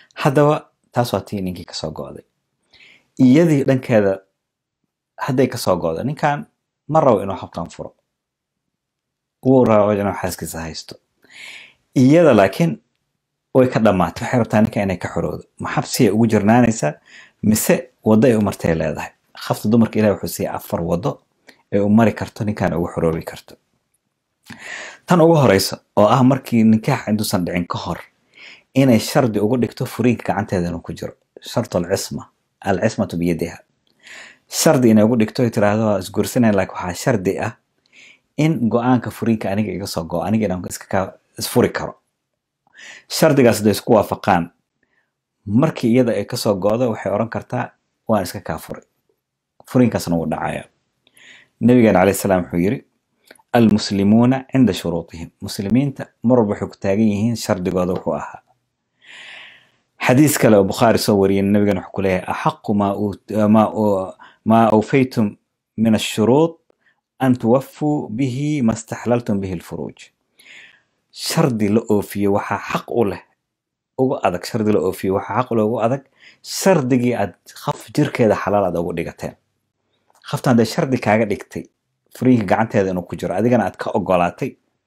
haddaba taas waa tii ninkii kasoo go'day iyadii dhankeeda hadday kasoo go'do ninkan ma rabo inuu habkan furo wuu rabo inuu xaaskiisa haysto iyada laakiin way ka dhammaatay waxay rabtaa ninka inay ka xoroodo ma xabsiyay ugu jirnaanaysaa mise waddo ay u martay leedahay khafta dumarka ilahi wuxuu siiyey afar waddo ay u mari karto ninkan ugu xoroobi karto tan ugu horeysa oo ah markii nikaax intuusan dhicin ka hor inay shardi ugu dhigto furiinka gacanteeda inuu ku jiro shartu alcisma alcismatu biyadiha shardi inay ugu dhigto ay tiraahdo waa isguursanaya laakiin waxaa shardi ah in go-aanka furiinka aniga iga soo go aniga inaan iska ka isfuri karo shardigaas hadday isku waafaqaan markii iyada ay kasoo go'do waxay oran kartaa waan iska kaa furay furiinkaasna wuu dhacaya nabigeena calayhi salaam wuxuu yiri almuslimuuna cinda shuruutihim muslimiinta mar walba waxay ku taagan yihiin shardigooda wuxuu ahaa xadiis kale oo bukhaari soo wariyay nabigan wuxuu ku leeyahay axaqu maa awfaytum min ashuruud an tuwafuu bihi ma staxlaltum bihi lfuruuj shardi la oofiyo waxaa xaq u leh ugu adag shardi la oofiyo waxaa xaq u leh ugu adag shardigii aad khaf jirkeeda xalaal aad ugu dhigateen khaftan hadday shardi kaaga dhigtay furiinka gacanteeda inuu ku jiro adigana aad ka ogolaatay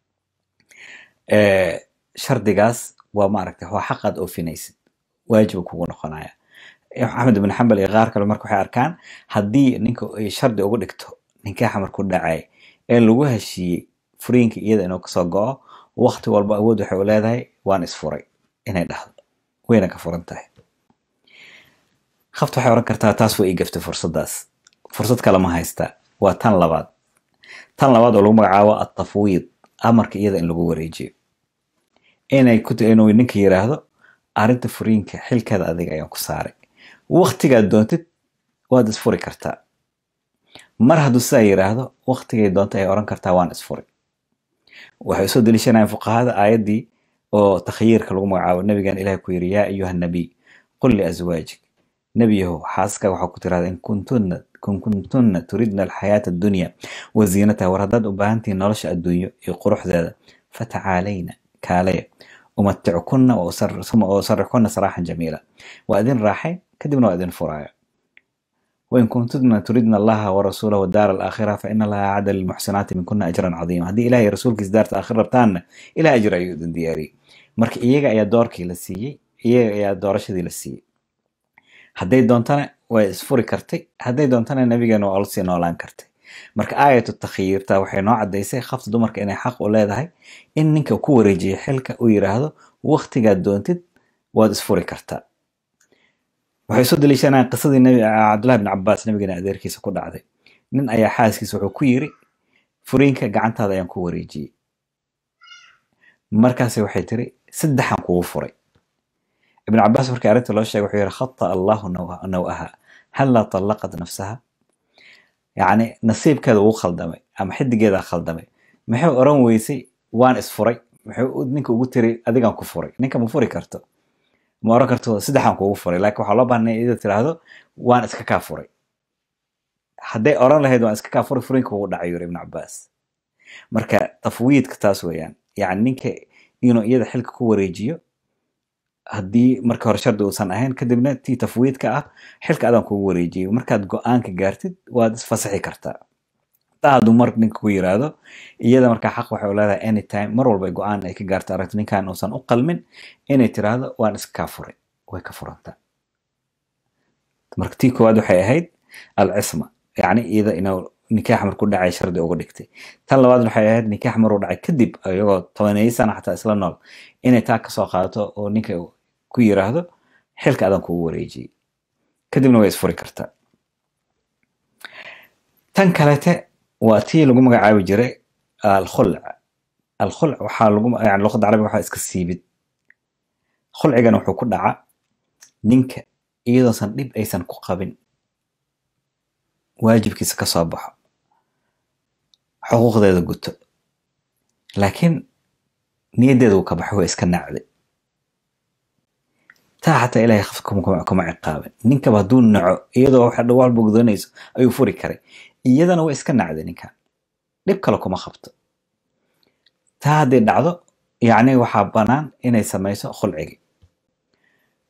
shardigaas waa maaragtay waa xaq aad oofinaysid waajiba kugu noqonaya axmed ibn xambal iyo qaar kale marka waxay arkaan haddii ninka ay shardi ugu dhigto ninkaaxa markuu dhacay ee lagu heshiiyey furiinka iyada inuu kasoo go'o waqti walba awood waxay u leedahay waan isfuray inay dhahdo wayna ka furan tahay khafta waxay oran kartaa taas waa ii gaftay fursaddaas fursad kale ma haystaa waa tan labaad tan labaad oo lagu magacaabo atafwiid amarka iyada in lagu wareejiyo inay ku inuu ninka yiraahdo arrinta furiinka xilkeeda adiga ayaan ku saaray waqtigaad doontid waad isfuri kartaa mar hadduu sidaa yiraahdo waqtigay doonta ay oran kartaa waan isfuri waxay usoo deliishanayaan fuqahada aayaddii oo takhyiirka lagu magacaabo nabigan ilahi ku yiri yaa ayuha nabiy qul liazwaajik nebiyahow xaaska waxaa ku tirahda in kuntunna kun kuntunna turidna alxayaata addunya wa ziinataha war haddaad u baahantihiin nolosha adduunyo iyo quruxdeeda fatacaalayna kaalaya umaticukunna uma usarixkunna saraaxan jamiila waa idin raaxay kadibna waa idin furaayo wain kuntunna turidna allaha warasuulahu wadaara alaakhira fa ina allaha acada lilmuxsinaati minkuna ajran cadiima haddii ilahay rasuulkiisa daarta aakhir rabtaanna ilaah ajir ayuu idin diyaariyey marka iyaga ayaa doorkii la siiyey iyaga ayaa doorashadii la siiyey hadday doontana way isfuri kartay hadday doontana nabigeena waa lasii noolaan kartay marka aayatu takhyiirta waxay noo cadaysay khafta dumarka inay xaq u leedahay in ninka ku wareejiya xilka uu yiraahdo waqtigaad doontid waad isfuri kartaa waxay soo daliishanayaan qisadii nabi cabdullahi bin cabaas nabigeena adeerkiisa ku dhacday nin ayaa xaaskiisa wuxuu ku yiri furiinka gacantaada ayaan ku wareejiyey markaasi waxay tiri saddexan kugu furay ibn cabaas markii arrinta loo sheegay wuxuu yihi khata allahu nawaha halla طallaqat nafsaha yacni nasiibkeeda wuu khaldamay ama xidigeeda khaldamay maxay oran weysay waan isfuray muxuu ninka ugu tiri adigaan ku furay ninka ma furi karto ma oran karto saddexaan kugu furay laakiin waxaa loo baahnay ida tiraahdo waan iska kaa furay hadday oran lahayd waan iska kaa furay furinka ugu dhacay yuri ibn cabaas marka tafwiidka taas weeyaan yacni ninka inuu iyada xilka ku wareejiyo haddii marka hore shardi uusan ahayn kadibna tii tafwiidka ah xilka adaan kugu wareejiyay markaad go-aanka gaartid waad isfasaxi kartaa taa hadduu mar ninka ku yiraahdo iyada markaa xaq waxay u leedahay anytime mar walba go-aan ay ka gaarto aragto ninkan uusan u qalmin inay tiraahdo waan iska kaa furay way ka furantaa marka tii koowaad waxay ahayd alcisma yacni iyada inuu nikaax markuu dhacay shardi uga dhigtay tan labaad waxay ahayd nikaax maruu dhacay kadib iyagoo tobaneeyo sana xataa isla nool inay taa kasoo qaadato oo ninka ku yiraahdo xilka adan kugu wareejiyey kadibna way isfuri kartaa tan kalete waa tii lagu magacaabi jiray alkhulc alkhulc waxaa lagu yani luqadda carabiga waxaa iska siibid khulcigana wuxuu ku dhaca ninka iyadoosan dhib aysan ku qabin waajibkiisa ka soo baxo xuquuqdeeda guto laakiin niyaddeeda uu ka baxo waa iska nacday taa xataa ilahay khaf kuma ciqaabin ninkaba hadduu naco iyadoo waxa dhawaalba gudoonayso ayuu furi karay iyadana waa iska nacday ninkan dhib kale kuma qabto taa hadday dhacdo yacni waxaa bannaan inay samayso khulcigi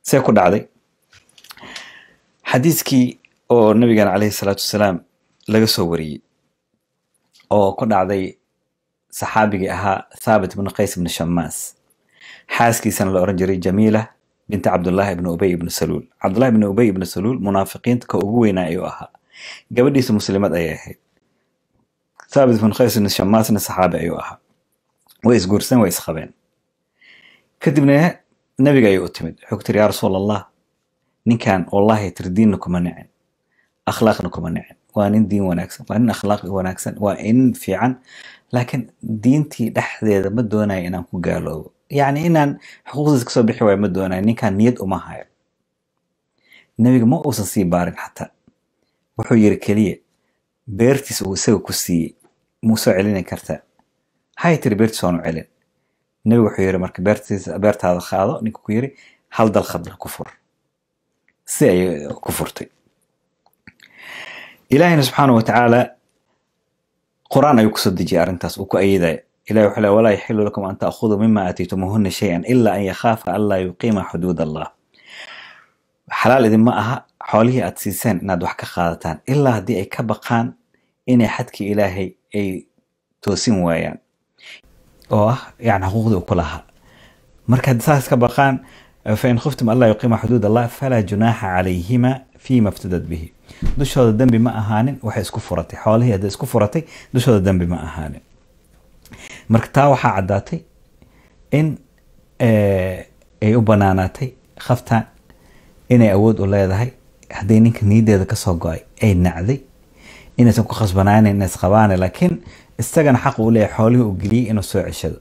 see ku dhacday xadiiskii oo nabigan caleyhi salaatu wasalaam laga soo wariyey oo ku dhacday saxaabigii ahaa thaabit ibnu qays ibnu shamaas xaaskiisana la oran jiray jamiila binti cabdullaahi ibnu ubey ibnu saluul cabdullahi ibnu ubey ibnu saluul munaafiqiinta ka ugu weynaa ayuu ahaa gabadhiisa muslimad ayay ahayd thaabit ibnu qays ibnu shamaasna saxaabi ayuu ahaa way isguursan way isqabeen kadibna nabiga ayay u timid wuxuu ku tiri yaa rasuul allah ninkan wallahi tir diinna kuma nicin akhlaaqna kuma nicin waa nin diin wanaagsan waa nin akhlaaq wanaagsan waa nin fiican laakiin diintii dhexdeeda ma doonayo inaan ku gaaloobo yacni inaan xuquuqdiisa kasoo bixi waayo ma doonayo ninkan niyad uma hayo nebiga ma uusan sii baarin xataa wuxuu yiri keliya beertiis uu isaga ku siiyey muu soo celini kartaa hay tiri beertiis waanu celin nebigu wuxuu yiri marka beertiisa beertaada qaado ninka ku yiri hal dal khadla ku fur si ayay ku furtay ilaahina subxaana wa tacaala qur-aan ayuu kusoo dejiyay arrintaas uu ku ayidaya ilahi wuxuu le walaa yaxilu lakum an ta'khuduu mima aataytumuhuna shay-an ila an yakhaafa an laa yuqiima xuduud allah xalaal idinma aha xoolihii aad siiseen inaad wax ka qaadataan ilaa haddii ay ka baqaan inay xadkii ilaahay ay toosin waayaan oo ah yani xuquuqdii uu ku lahaa marka haddii saas ka baqaan fain khiftum an laa yuqiima xuduud allah falaa junaaxa calayhima fima iftadad bihi dushooda dembi ma ahaanin waxay isku furatay xoolihii hadday isku furatay dushooda dembi ma ahaanin marka taa waxaa caddaatay in ay u banaanaatay khaftaan inay awood u leedahay hadday ninka niyadeeda kasoo go-ay ay nacday inaysan ku khasbanaanin inay isqabaane laakiin isagana xaq uu leeyahay xoolihii uu geliyey inuu soo ceshado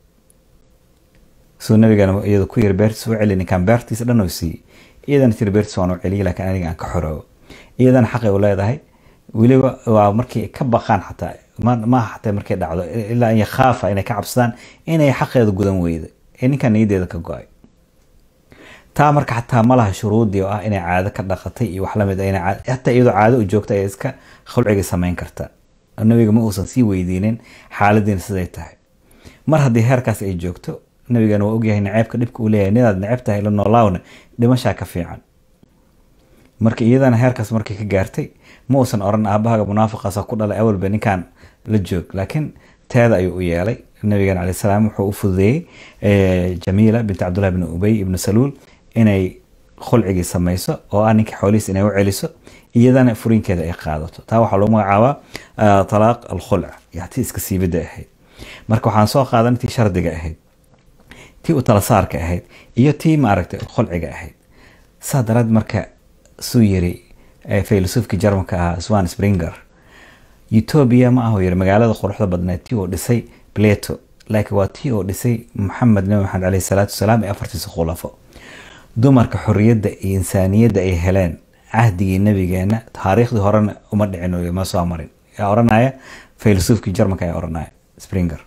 suu nabigana iyada ku yiri beertiis u celi ninkaan beertiisa dhan oo siiyey iyadana tiri beertiis waan u celiyey laakiin aniga aan ka xoroobo iyadana xaqay u leedahay weliba waa markii ka baqaan xataa maaha xataa markay dhacdo ilaa an yakhaafa inay ka cabsadaan inay xaqeeda gudan weyda ee ninkaan niyadeeda ka go-ay taa marka xataa ma laha shuruudii oo ah inay caado ka dhaqatay iyo wax lamid hataa iyadoo caado u joogta ay iska khulciga samayn karta nabiga ma uusan sii weydiinin xaaladiina siday tahay mar haddii heerkaas ay joogto nabigana waa ogyahay naceebka dhibka uu leeyahay nidaad neceb tahay la noolaawna dhimashaa ka fiican marka iyadana heerkaas markay ka gaartay ma uusan oran aabahaga munaafiqaasa ku dhalay awalba ninkan la joog laakiin teeda ayuu u yeelay nabigan calay salaam wuxuu u fududeeyey jamiila binti cabdullahi bni ubey ibni saluul inay khulcigii samayso oo ah ninka xoolihiis inay u celiso iyadana furinkeeda ay qaadato taa waxaa lagu magacaabaa talaaq alkhulc ti iska siibidda ahayd marka waxaan soo qaadan tii shardiga ahayd tii u talasaarka ahayd iyo tii maaragtay khulciga ahayd saa daraad marka suu yiri filosoofkii jarmanka ahaa swan springer etoobiya ma ahu yiri magaalada quruxda badneed tii oo dhisay plato laakiin waa tii oo dhisay maxamed nabi maxamed caleyhi salaatu wasalaam ee afartiisa khulafo dumarka xorriyadda iyo insaaniyadda ay heleen cahdigii nabigeena taariikhdii horena uma dhicin ma soo marin yaa oranaya filosoofkii jarmanka ayaa oranaya springer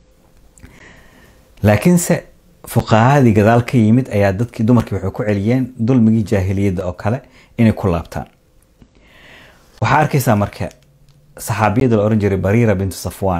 laakiinse fuqahadii gadaal ka yimid ayaa dadkii dumarkii waxay ku celiyeen dulmigii jaahiliyadda oo kale inay ku laabtaan waxaa arkaysaa marka saxaabiyada la oran jiray bariira bintu safwan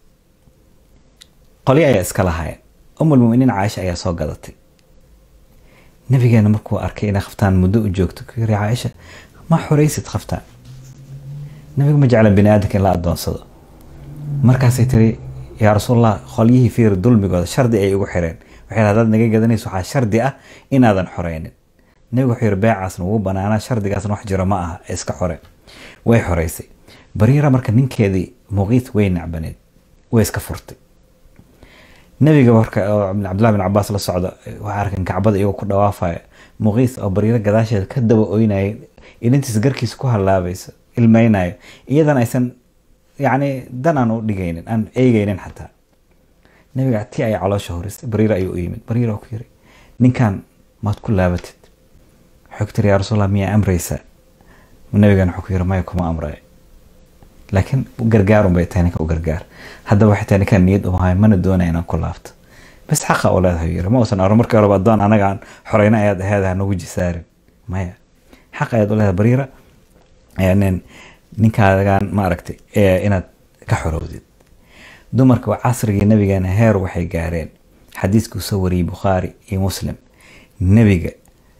qolyo ayaa iska lahaya umulmuminiin caaisha ayaa soo gadatay nabigeena markuu arkay inay khaftaan muddo u joogto ku yiri caaisha ma xoraysid khaftaan nabiga ma jeclan bini aadamka in la adoonsado markaasay tiri yaa rasuulallah qolyihii fiir dulmigooda shardi ay igu xireen waxay hadaad naga gadanayso waxaa shardi ah inaadan xoreynin nabigu wuxuu yiri beecaasna wuu banaanaa shardigaasna wax jiro ma aha ee iska xore way xoreysay bariira marka ninkeedii muqiit way nacbaneed way iska furtay nabiga marka cabdullahi bin cabaas la socda waxaa arkan kacbada iyagoo ku dhawaafaya muqiis oo bariiro gadaasheeda ka daba oynayay ilintiis garkiisa ku halaabayso ilmeynayo iyadana aysan yacni dan aan u dhigaynin aan eegaynin xataa nabiga ti ay caloosha horisay bariira ayuu u yimid bariira ku yiri ninkan maad ku laabatid wuxuu ku tiri yaa rasuulallah miyaa amraysaa nabigana wuxuu ku yiri maya kuma amraya laakiin gargaarun bay tahay ninka u gargaar haddaba waxay tahay ninkaan niyad umahay mana doonaya inaan ku laabto bas xaqa u leedahay yiri ma uusan oran markii horeba adoon anaga aan xoreyna ayaad aheed ha nagu jisaarin maya xaq ayaad u leedahay bariira nin ninkaagan maaragtay inaad ka xorowdid dumarka casrigii nabigeena heer waxay gaareen xadiiskuu soo wariyey bukhaari iyo muslim nebiga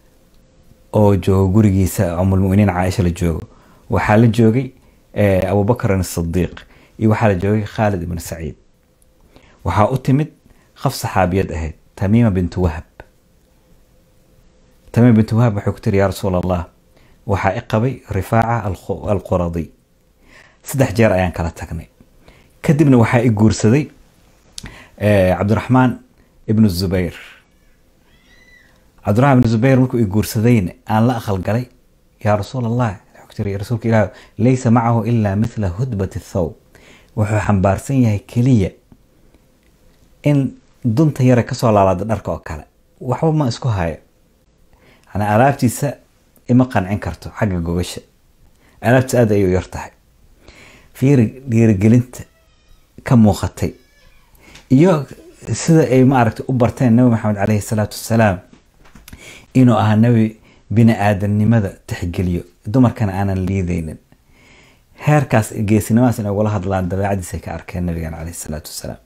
oo joogo gurigiisa umulmuminiin caaisha la joogo waxaa la joogay abubakrin asidiiq iyo waxaa la joogay khaalid ibn saciid waxaa u timid qof saxaabiyad ahayd tamiima bintu wahab tamiima bintu wahab waxay ku tiri yaa rasuul allah waxaa i qabay rifaaca alquradi saddex jeer ayaan kala tagnay kadibna waxaa i guursaday cabdiraxmaan ibnu zubayr cabdiraxmaan ibnu zubayr markuu i guursadayna aan la aqalgalay yaa rasuul allah rasuulka ilaah laysa macahu ilaa mithla hudbati thawb wuxuu xambaarsan yahay keliya in dunta yare kasoo laalaada dharka oo kale waxba ma isku hayo yani alaabtiisa ima qancin karto xagga gogasha alaabtiisa aad ayay u yar tahay fiiri dhiirigelinta ka muuqatay iyo sida ay maaragtay u barteen nabi maxamed caleyhi salaatu wassalaam inuu ahaa nabi bini aadamnimada tixgeliyo dumarkana aanan liideynin heerkaas geesinimadaas inay ugala hadlaan dabeecadiisay ka arkeen nabigan caleyhi salaatu wassalaam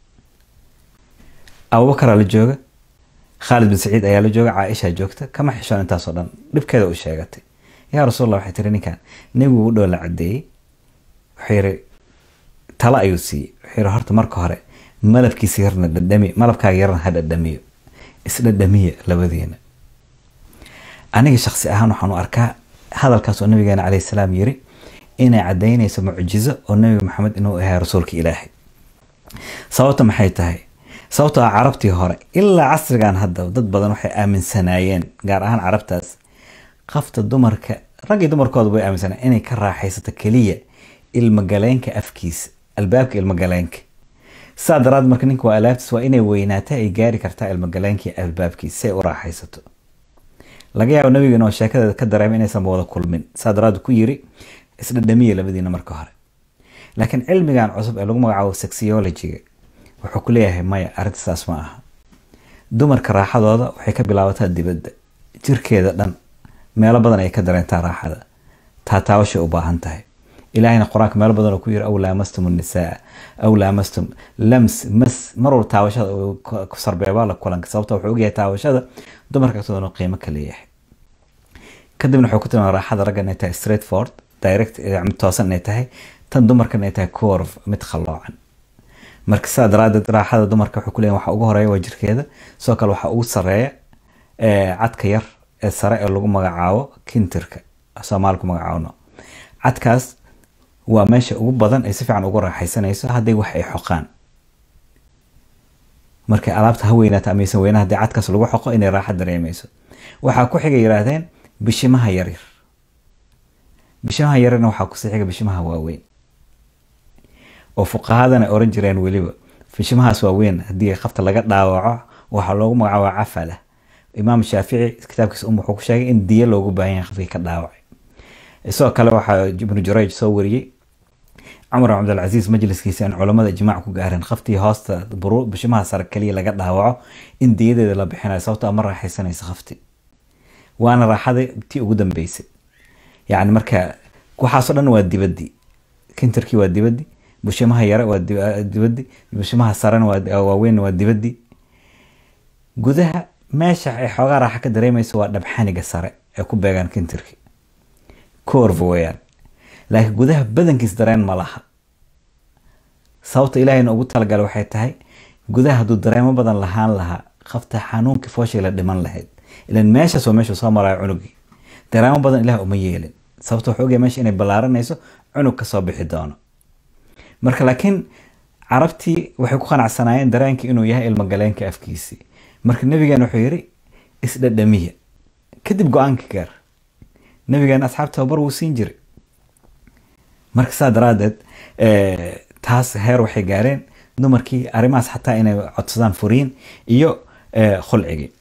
abubakaraa la jooga khaalid bin saciid ayaa la jooga caaisha joogta kama xishoon intaasoo dhan dhibkeeda u sheegatay yaa rasuul allah waxay tiri ninkan nebigu u dhow la cadeeyey wuxuu yiri talo ayuu siiyey wuxuu yiri horta marka hore malabkiisa yarna dhadhami malabkaaga yarna ha dhadhamiyo isdhadhamiya labadiina aniga shaksi ahaan waxaan u arkaa hadalkaas oo nabigeena caleyhi salaam yiri inay cadaynayso mucjizo oo nabi maxamed inuu ahay rasuulka ilaahay sababta maxay tahay sababto ah carabtii hore ilaa casrigan hadda dad badan waxay aaminsanaayeen gaar ahaan carabtaas qafta dumarka raggii dumarkooda way aaminsanayeen inay ka raaxaysato keliya ilmagaleenka afkiisa albaabka ilmagaleenka saa daraad marka ninka waa alaabtiis waa inay weynaata ay gaari kartaa ilmagaleenkii albaabkiisa si ay u raaxaysato laga yaabo nabigeena oo sheekadeeda ka dareema inaysan wada kulmin saa daraad ku yiri isdhadhamiya labadiina marka hore laakiin cilmigan cusub ee lagu magacaabo sexyologiga wuxuu ku leeyahay maya arrinta saas ma aha dumarka raaxadooda waxay ka bilaabataa dibadda jirkeeda dhan meelo badan ay ka dareentaa raaxada taataawashay u baahan tahay ilaahayna qur-aanka meelo badan oo ku yiri aw laamastum nisaa aw laamastum lams mas marwal taawashada ku sarbeebaa la kulanka sababta wuxuu ogyahay taawashada dumarka agtooda qiimo ka leeyahay kadibna wuxuu ku tilmaama raaxada ragga inay tahay straight forward direct toosan inay tahay tan dumarka inay tahay curve mid khalloocan marka sidaa daraadeed raaxada dumarka wuxuu ku leeyahay waxa ugu horeeya waa jirkeeda sidoo kale waxaa ugu sareeya cadka yar ee sare ee lagu magacaabo kintirka soomaali ku magacaabno cadkaas waa meesha ugu badan ay si fiican ugu raaxaysanayso hadday wax ay xoqaan markay alaabta ha weynaata amaysan weyna haddii cadkaas lagu xoqo inay raaxa dareemayso waxaa ku xiga yidhaahdeen bishimaha yaryar bishimaha yaryarna waxaa kusii xiga bishimaha waaweyn oo fuqahadana oran jireen weliba bishimahaas waaweyn haddii qafta laga dhaawaco waxaa loogu magacaaba cafala imaam shaafici kitaabkiisa um wuxuu ku sheegay in diya loogu baahan yahay qafkii ka dhaawacay sidoo kale waxaa ibnu jurayj soo wariyey cumar cabdilcasiis majliskiisa in culamada ijmaac ku gaareen qaftii hoosta bishimaha sare keliya laga dhaawaco in diyadeeda la bixinayo sababto ma raaxaysanaysa qafti waana raaxada tii ugu dambeysay yani marka waxaasoo dhan waa dibadii kintarkii waa dibadii bushimaha yare waa dibadii bushimaha sarena waaweyn waa dibadii gudaha meesha ay xoogaa raaxa ka dareemayso waa dhabxaniga sare ee ku beegaan kintarki corv weyaan laakiin gudaha badankiis dareen ma laha sababta ilaahayna ugu talagalay waxay tahay gudaha hadduu dareemo badan lahaan lahaa qafta xanuunkii fooshay la dhiman lahayd ilan meeshaas waa meeshuu soo maraayo cunugii dareemo badan ilaah uma yeelin sababta wuxuu ogyahay meesha inay ballaaranayso cunug kasoo bixi doono marka laakiin carabtii waxay ku qanacsanaayeen dareenkii inuu yahay ilmagaleenka afkiisii marka nabigan wuxuu yiri isdhadhamiya kadib go-aanka gaar nabigan asxaab tababar wuu siin jiray marka saa daraadeed taas heer waxay gaareen dumarkii arrimahaas xataa inay codsadaan furiin iyo khulcigii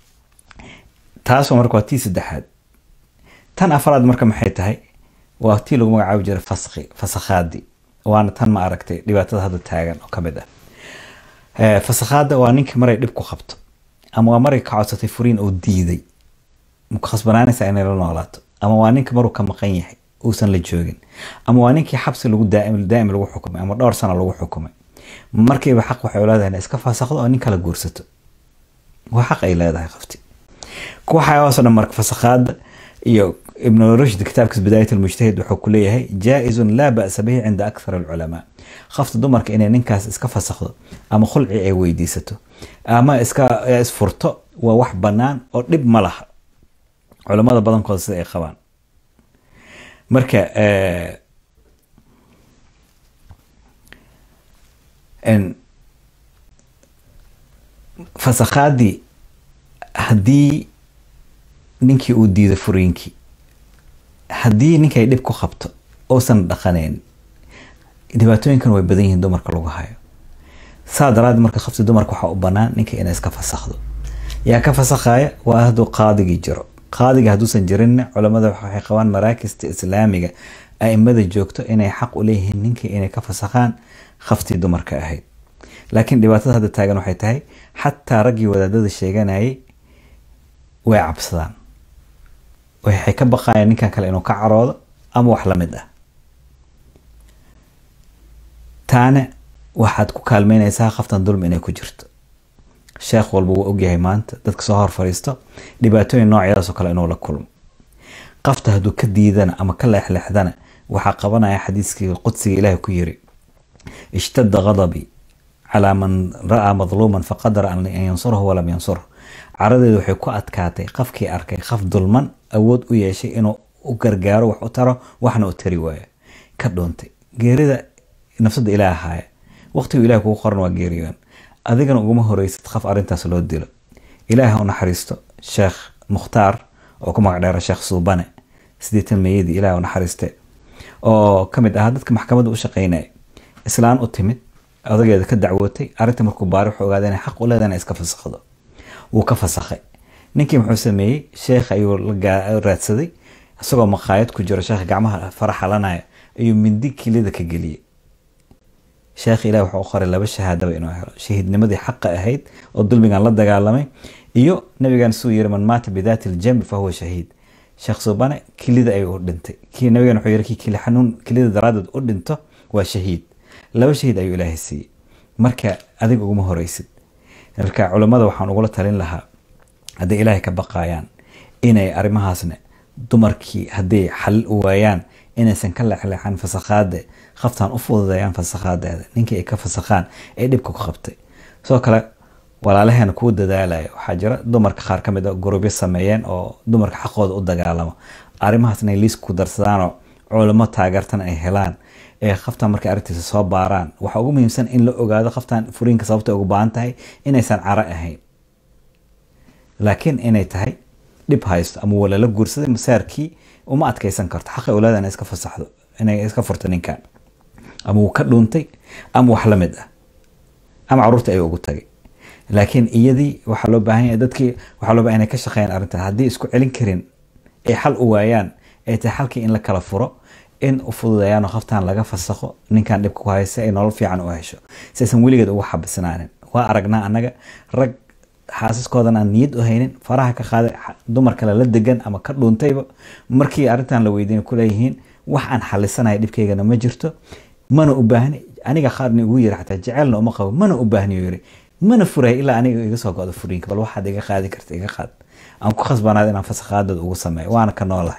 taas marka waa tii saddexaad tan afraad marka maxay tahay waa tii lagu magacaabi jiray faski fasakhaadi waana tan ma aragtay dhibaatada hadda taagan oo kamid ah fasakhaada waa ninkii maray dhib ku qabto ama waa maray ka codsatay furiin oo diiday maku khasbanaanaysaa inay la noolaato ama waa ninka maruu ka maqan yahay uusan la joogin ama waa ninkii xabsi lagu daa'im daa'im lagu xukumay ama dhowr sano lagu xukumay markiiba xaq waxay leedahay inay iska faasakdo oo nin kala guursato waa xaq ay leedahay qofti waxaasoo dhan marka fasakhaada iyo ibn rushd kitaabkiis bidaayat almujtahid wuxuu ku leeyahay jaa-izun laa ba'sa bihi cinda akthar alculamaa qafta dumarka inay ninkaas iska fasakhdo ama khulci ay weydiisato ama iska isfurto waa wax bannaan oo dhib ma laha culamada badankooda sida ay qabaan marka fasakhaadii haddii ninkii uu diido furiinkii haddii ninkay dhib ku qabto uusan dhaqanayn dhibaatooyinkan way badan yihiin dumarka lagu hayo saa daraaddeed marka qabti dumarka waxaa u bannaan ninka inay iska fasakhdo yaa ka fasakhaya waa hadduu qaadigii jiro qaadiga hadduusan jirinna culamada waxay qabaan maraakista islaamiga aimada joogto inay xaq u leeyihiin ninkii inay ka fasakhaan khaftii dumarka ahayd laakiin dhibaatada hadda taagan waxay tahay xataa raggii wadaadada sheeganayay way cabsadaan waxay ka baqayaan ninkan kale inuu ka caroodo ama wax lamid ah taana waxaad ku kaalmeynaysaa khaftan dulmi inay ku jirto sheekh walba wuu ogyahay maanta dadka soo hor fadhiisto dhibaatooyin noocyadaasoo kale inuu la kulmo qafta hadduu ka diidana ama ka leexleexdana waxaa qabanaya xadiiskii qudsiga ilaahi ku yiri ishtada ghadabii calaa man ra'aa madluuman faqadara an yansurhu walam yansurhu caradeedu waxay ku adkaatay qafkii arkay qaf dulman awood u yeeshay inuu u gargaaro wax u taro waxna u tari waayo ka dhuuntay geerida nafsada ilaah ahaaya waqtigu ilaah kugu qoran waa geeriyoon adigana uguma horeysid qaf arrintaas loo dilo ilaah u naxariisto sheekh mukhtaar oo ku magac dheera sheekh suubane sideetan meeyadii ilaah u naxariiste oo ka mid ahaa dadka maxkamadda u shaqeynaya islaan u timid odageeda ka dacwootay arrinta markuu baari wuxuu ogaaday inay xaq u leedahay inay iska fasakhdo wuu ka fasakhay ninkii muxuu sameeyey sheekh ayuu la raadsaday isagoo maqaayad ku jiro sheekh gacmaha faraxalanaya ayuu mindi kilida ka geliyey sheekh ilaah wuxuu u qoray laba shahaadaba inuu helo shahiidnimadii xaqa ahayd oo dulmigan la dagaalamay iyo nabigan suu yiri man maata bidaati ljambi fahuwa shahiid sheekh subane kilida ayuu u dhintay kii nabigan wuxuu yiri kii kili xanuun kilida daraadeed u dhinto waa shahiid laba shahiid ayuu ilaahay siiyey marka adiga uguma horeysid marka culammada waxaan ugula talin lahaa hadday ilaahay ka baqayaan inay arrimahaasna dumarkii hadday xal u waayaan inaysan ka leexleexan fasakhaade khaftaan u fududeeyaan fasakhaadeeda ninkii ay ka fasakhaan ee dhibka ku qabtay sidoo kale walaalaheena kuwa dadaalaya waxaa jira dumarka qaar ka mid a gurubyo sameeyeen oo dumarka xaqooda u dagaalamo arrimahaas inay liis ku darsadaanoo culamo taageertan ay helaan ee khaftaan markay arrintiisa soo baaraan waxaa ugu muhiimsan in la ogaado khaftaan furiinka sababta ugu baahan tahay inaysan caro ahayn laakiin inay tahay dhib haysto ama walala guursaday masaarkii uma adkeysan karto xaqi awlaada inay iska fasaxdo inay iska furto ninkan ama wuu ka dhuuntay ama wax la mid ah ama caruurta ay ugu tagay laakiin iyadii waxaa loo baahan yahay dadkii waxaa loo baahan inay ka shaqeeyaan arrintan haddii isku celin karin ay xal u waayaan ay tahay xalkii in la kala furo in u fududeeyaan oo khaftaan laga fasakho ninkan dhibka ku haysa ay nolol fiican u hesho si aysan weligeed uga xabisnaanin waa aragnaa annaga rag xaasaskoodan aan niyad u haynin faraha ka qaaday dumar kale la degan ama ka dhuuntayba markii arrintan la weydiin kuleeyihiin wax aan xalisanaya dhibkaygana ma jirto mana u baahni aniga qaarni ugu yiri xataa jecelna uma qabo mana u baahni yiri mana furay ilaa aniga iga soo go'do furiinka bal waxaad iga qaadi karta iga qaad aan ku khasbanaada inaan fasakhaadooda ugu sameeyo waana ka noolahay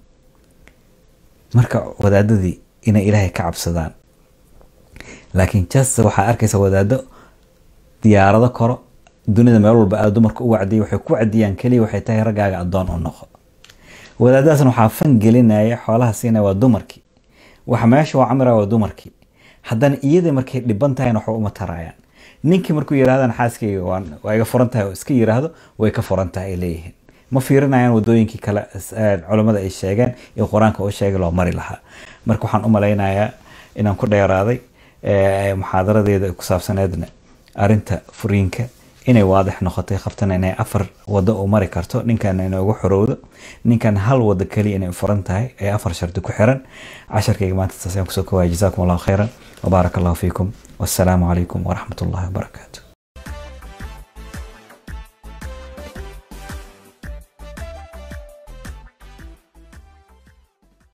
marka wadaadadii inay ilaahay ka cabsadaan laakiin jas waxaa arkaysa wadaado diyaarado koro dunida meel walba aad dumarka u wacdiyay waxay ku wacdiyaan keliya waxay tahay raggaaga addoon u noqo wadaadadaasna waxaa fan gelinaya xoolaha siinaya waa dumarkii waxa meesha waa camira waa dumarkii haddana iyadii markay dhiban tahayna waxba uma tarayaan ninkii markuu yirahdaan xaaskayga waa iga furan tahay oo iska yiraahdo way ka furan tahay ay leeyihiin ma fiirinayaan wadooyinkii kale culammada ay sheegeen iyo qur-aanka oo sheegay loo mari lahaa marka waxaan u malaynayaa inaan ku dheeraaday muxaadaradeeda ku saabsaneedna arinta furiinka inay waadix noqotay qabtana inay afar wado u mari karto ninkan inay ugu xorowdo ninkan hal wado keliya inay furan tahay ee afar shardi ku xiran casharkayga maanta taas ayaan kusoo kowaya jazaakum allahu khayran wabaarak allahu fiikum wassalaamu calaykum waraxmat ullahi wabarakaatu